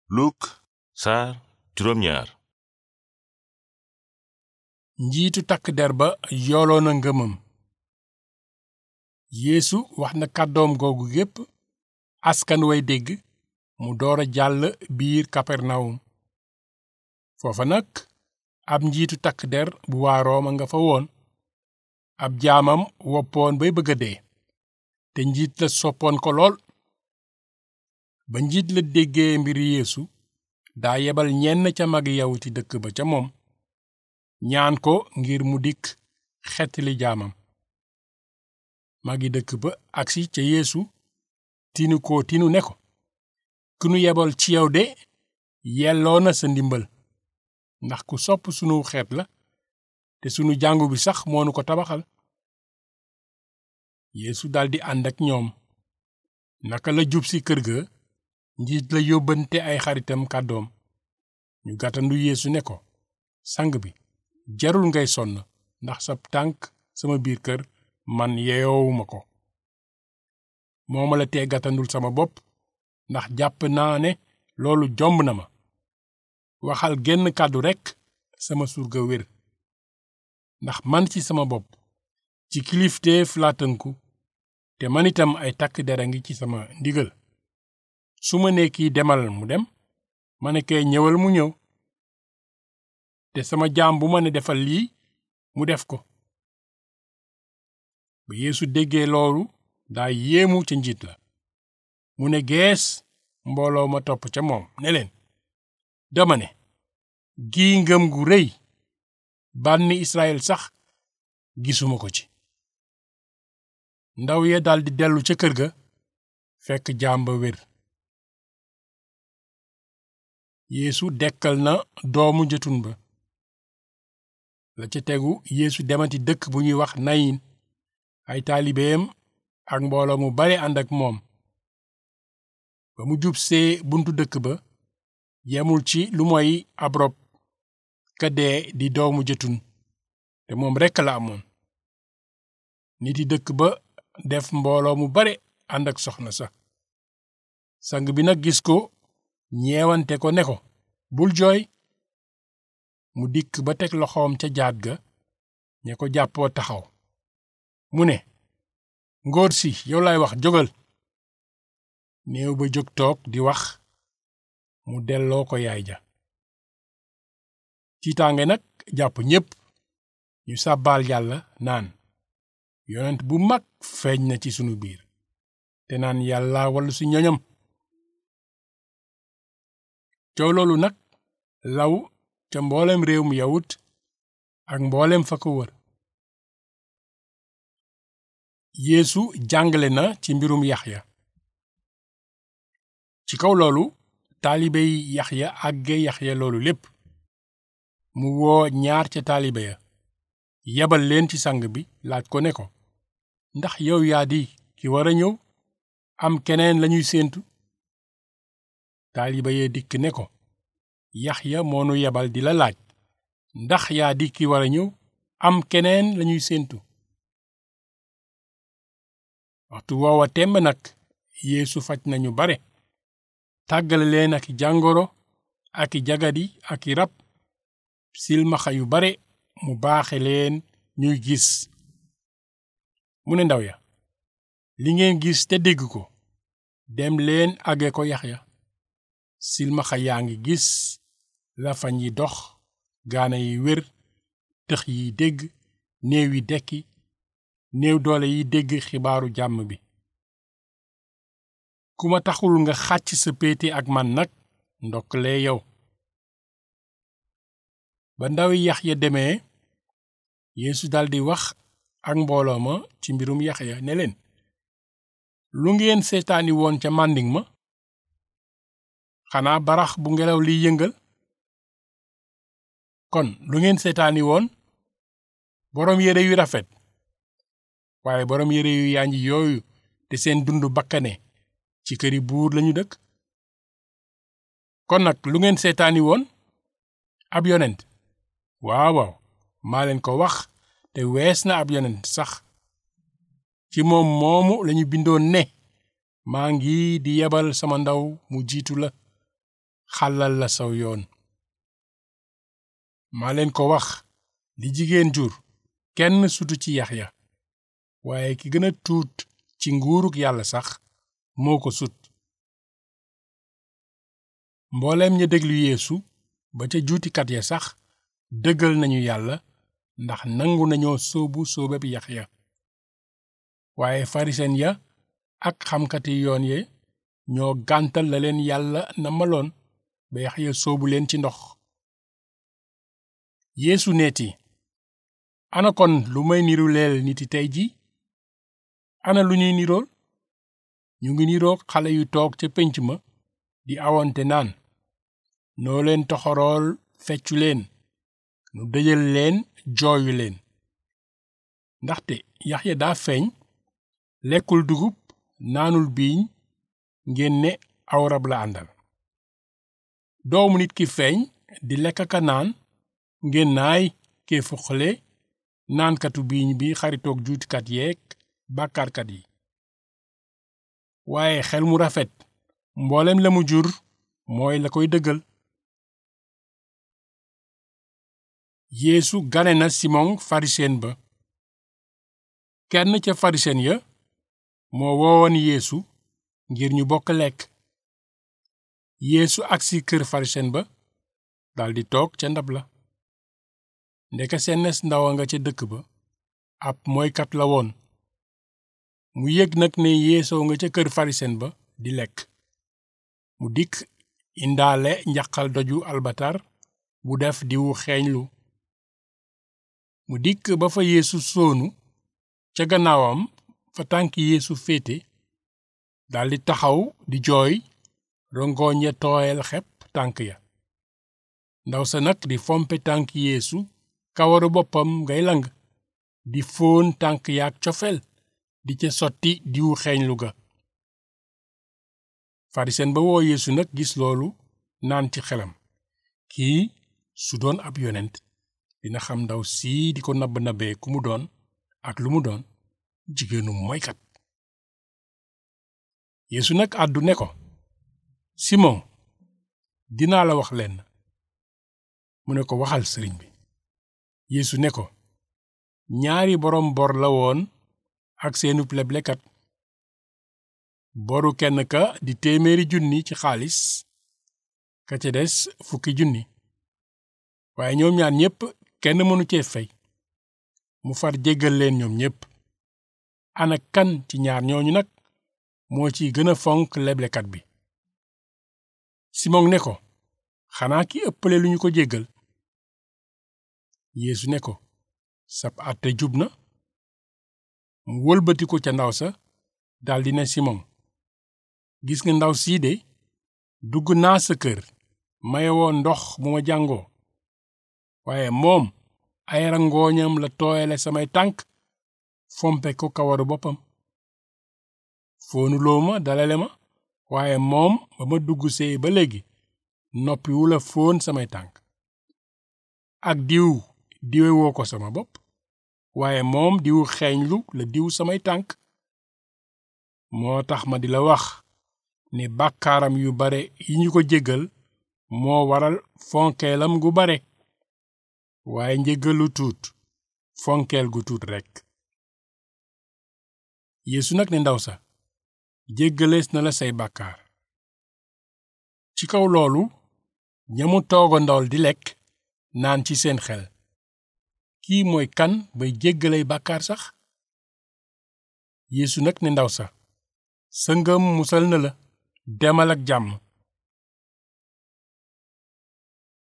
Luk saar juróom ñaar njiitu takk der ba yooloo na ngëmam yeesu wax na kàddoom googu gépp askan way dégg mu door a jàll biir kapernawum foofa nag ab njiitu takk der bu waa rooma nga fa woon ab jaamam woppoon bay bëgga dee te njiit la soppoon ko lool ba njiit la déggee mbir yeesu daa yebal ñenn ca magi yawuti dëkk ba ca moom ñaan ko ngir mu dikk xettali jaamam magi dëkk ba agsi ca yeesu tinu ko tinu ne ko ku nu yebal ci yow de yelloo na sa ndimbal ndax ku sopp sunu xeet la te sunu jàngu bi sax moonu ko tabaxal yeesu daldi ànd ak ñoom naka la jub si kër ga njiit la yóbbante ay xaritam kàddoom ñu gàttandu yeesu ne ko sang bi jarul ngay sonn ndax sab tànk sama biir kër man yeyoowuma ko moo ma la tee gàttandul sama bopp ndax jàpp naa ne loolu jomb na ma waxal genn kàddu rekk sama surga wér ndax man ci sama bopp ci kilifteef laa tënku te man itam ay takk dera ngi ci sama ndigal su ma nee kii demal mu dem ma ne kee ñëwal mu ñëw te sama jaam bu ma ne defal lii mu def ko ba yeesu déggee loolu daa yéemu ca njiit la mu ne gees mbooloo ma topp ca moom ne leen dama ne gii ngëm gu rëy bànni Israyil sax gisuma ko ci ndaw ya daldi dellu ca kër ga fekk jaam ba wér yeesu dekkal na doomu jëtun ba la ca tegu yeesu demati dëkk bu ñuy wax nayin ay taalibeem ak mbooloo mu bare ànd ak moom ba mu jub see buntu dëkk ba yemul ci lu moy ab rob ka dee di doomu jëtun te moom rekk la amoon nit yi dëkk ba def mbooloo mu bare ànd ak soxna sa sang bi nag gis ko ñeewante ko ne ko bul jooy mu dikk ba teg loxoom ca jaat ga ña ko jàppoo taxaw mu ne ngóor si yow laay wax jógal néew ba jóg toog di wax mu delloo ko yaay ja tiitaange nag jàpp ñépp ñu sàbbaal yàlla naan yonent bu mag feeñ na ci sunu biir te naan yàlla wallu si ñoñam coow loolu nag law ca mboolem réewum yawut ak mboolem fa ko wër yeesu jàngale na ci mbirum yaxya ci kaw loolu taalibey yaxya àgge yaxya loolu lépp mu woo ñaar ca taalibe ya yebal leen ci sang bi laaj ko ne ko ndax yow yaa di ki war a ñëw am keneen lañuy séentu taalibe ya dikk ne ko yaxya moonu yebal di la laaj ndax yaa di ki war a ñëw am keneen lañuy séentu waxtu woowa temb nag yeesu faj nañu bare tàggale leen ak jàngoro ak i jagadi ak i rab silmaxa yu bare mu baaxe leen ñuy gis mu ne ndaw ya li ngeen gis te dégg ko dem leen àgge ko yaxya silmaxa yaa ngi gis lafañ yi dox gaana yi wér tëx yi dégg néew yi dekki néew doole yi dégg xibaaru jàmm bi ku ma taxul nga xàcc sa péete ak man nag ndokkalee yow ba ndawi Yaxya demee Yeesu daldi wax ak mbooloo ma ci mbirum Yaxya ne leen lu ngeen seetaani woon ca màndiŋ ma xanaa barax bu ngelaw liy yëngal kon lu ngeen seetaani woon boroom yére yu rafet waaye boroom yére yu yànj yooyu te seen dund bakkane ci këri buur lañu dëkk kon nag lu ngeen seetaani woon ab yonent waaw waaw maa leen ko wax te wees na ab yonent sax ci moom moomu lañu bindoon ne maa ngi di yebal sama ndaw mu jiitu la xàllal la saw yoon maa leen ko wax li jigéen jur kenn sutu ci Yaxya waaye ki gën a tuut ci nguuruk yàlla sax moo ko sut mbooleem ña déglu yeesu ba ca juutikat ya sax dëggal nañu yàlla ndax nangu nañoo sóobu sóobeb Yaxya waaye farisen ya ak xamkati yoon ye ñoo gàntal la leen yàlla namaloon ba Yaxya sóobu leen ci ndox yeesu neeti ana kon lu may niru leel niti tey ji ana lu ñuy nirool ñu ngi niroog xale yu toog ca pénc ma di awante naan noo leen toxorool feccu leen nu dëjal leen jooyu leen ndaxte Yaxya daa feeñ lekkul dugub naanul biiñ ngeen ne aw rab la àndal doomu nit ki feeñ di lekk ka naan ngeen naay kee fuqale naankatu biiñ bi xaritoog juutikat yeeg bàkkaarkat yi waaye xel mu rafet mboolem la mu jur mooy la koy dëggal yeesu gane na simon farisen ba kenn ca farisen ya moo woowoon yeesu ngir ñu bokk lekk yeesu agsi kër farisen ba daldi toog ca ndab la ndeka sennes ndawa nga ca dëkk ba ab mooykat la woon mu yëg nag ne yeesoo nga ca kër farisen ba di lekk mu dikk indaale njaqal doju albatar bu def diwu xeeñlu mu dikk ba fa yeesu soonu ca gannaawam fa tànk yeesu féete daldi taxaw di jooy rongoñ ya tooyal xepp tànk ya ndaw sa nag di fompe tànk yeesu kawaru boppam ngay lang di fóon tànk yaak cofeel di ca sotti diwu xeeñlu ga farisen ba woo yeesu nag gis loolu naan ci xelam kii su doon ab yonent dina xam ndaw sii di ko nabb nabee ku mu doon ak lu mu doon jigéenu moykat yeesu nag àddu ne ko simon dinaa la wax lenn mu ne ko waxal sëriñ bi yeesu ne ko ñaari boroom bor la woon ak seenub leblekat boru kenn ka di téeméeri junni ci xaalis ka ca des fukki junni waaye ñoom ñaar ñépp kenn mënu cee fey mu far jéggal leen ñoom ñépp ana kan ci ñaar ñooñu nag moo ci gën a fonk leblekat bi simon ne ko xanaa ki ëppale lu ñu ko jéggal yeesu ne ko sab àtte jub na mu wëlbatiku ca ndaw sa daldi ne simon gis nga ndaw sii de dugg naa sa kër maye woo ndox mu ma jàngoo waaye moom ay rangooñam la tooyale samay tànk fompe ko kawaru boppam foonuloo ma dalale ma waaye moom ba ma dugg see ba léegi noppiwu la foon samay tànk ak diw diwe woo ko sama bopp waaye moom diwu xeeñlu la diw samay tànk moo tax ma di la wax ne bàkkaaram yu bare yi ñu ko jéggal moo waral fonkeelam gu bare waaye njéggalu tuut fonkeel gu tuut rekk yeesu nag ne ndaw sa jéggalees na la say bàkkaar ci kaw loolu ñamu toogandool di lekk naan ci seen xel kii mooy kan bay jéggalay bàkkaar sax yeesu nag ne ndaw sa sa ngëm musal na la demal ak jàmm